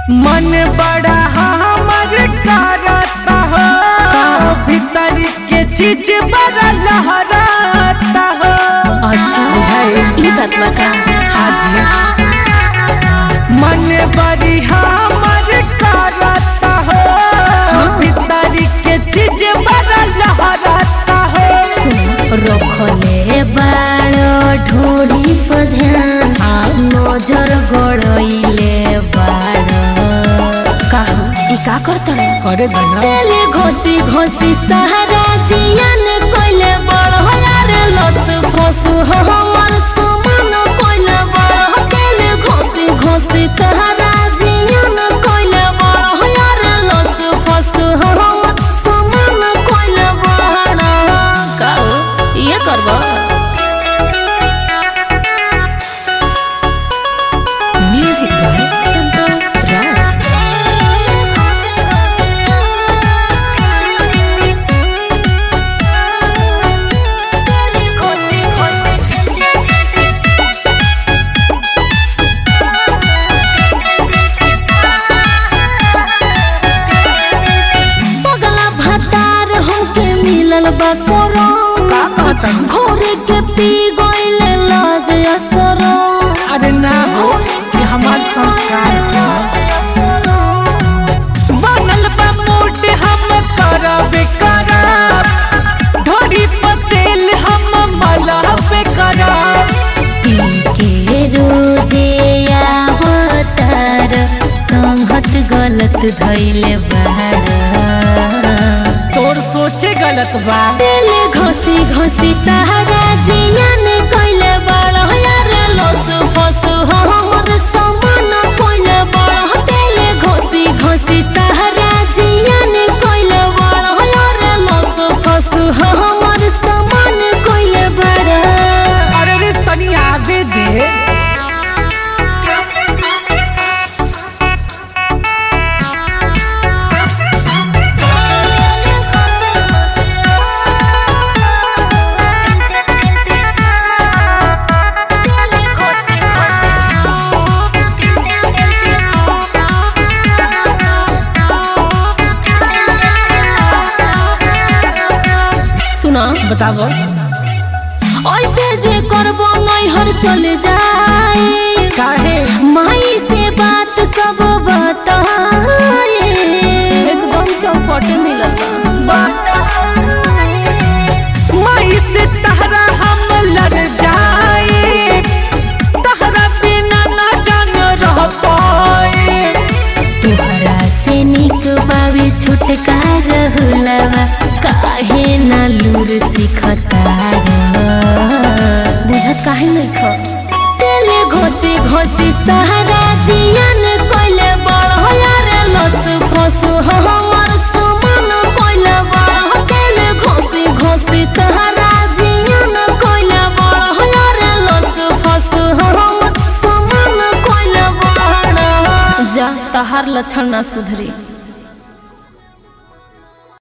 मन बड़ा हमर करता हो भीतर के चीज बड़ा लहराता हो अच्छा बुझाई ई बात बा का हाजी मन बड़ी हमर करता हो भीतर के चीज बड़ा लहराता हो रखले बाड़ो ढोरी पर ध्यान नजर गड़इले बाड़ो काहू ई का करतड़े करे दना तेले घोसी घोसी सहारा जियन कोइले बड़ यार लस फसु हमर सुमन कोइले बड़ तेले घोसी घोसी सहारा जियन कोइले बड़ यार लस फसु हमर सुमन कोइले बड़ काऊ ये करबो म्यूजिक बाय संतोष राज पगला भतार हमके मिलल बा कोरोन का कहता घोरे के पी गइले लाज असरो अरे ना हो ये हमार संस्कार है बनल बा मोट हम करब करब ढोरी पतेल हम मलब करब पी के रोजे आवतार संहत गलत धइले बाड़ तोर सोचे गलत बा दिल घोसी घोसी सहारा जियन कइले बड़ यार लस फसु हमर समान कइले बड़ दिल घोसी घोसी सहारा जियन कइले बड़ यार लस फसु हमर समान कइले बड़ अरे रे तनी आगे दे सुना बताबो ऐसे जे करबो नैहर चले जाए काहे माई से बात सब बताए एकदम चौपट मिलल बा माई से तहरा हम लड़ जाए तहरा बिना ना जान रह पाए तोहरा से निक बाबी छुटकार हुलवा काहे ना लूर सिखता बुझत काहे नहीं ख तेले घोसी घोसी सहारा जियन कोइले बड़ यार लस फसु हमर सुमन कोइले बड़ तेले घोसी घोसी सहारा जियन कोइले बड़ यार लस फसु हमर सुमन कोइले बड़ जा तहार लक्षण ना सुधरी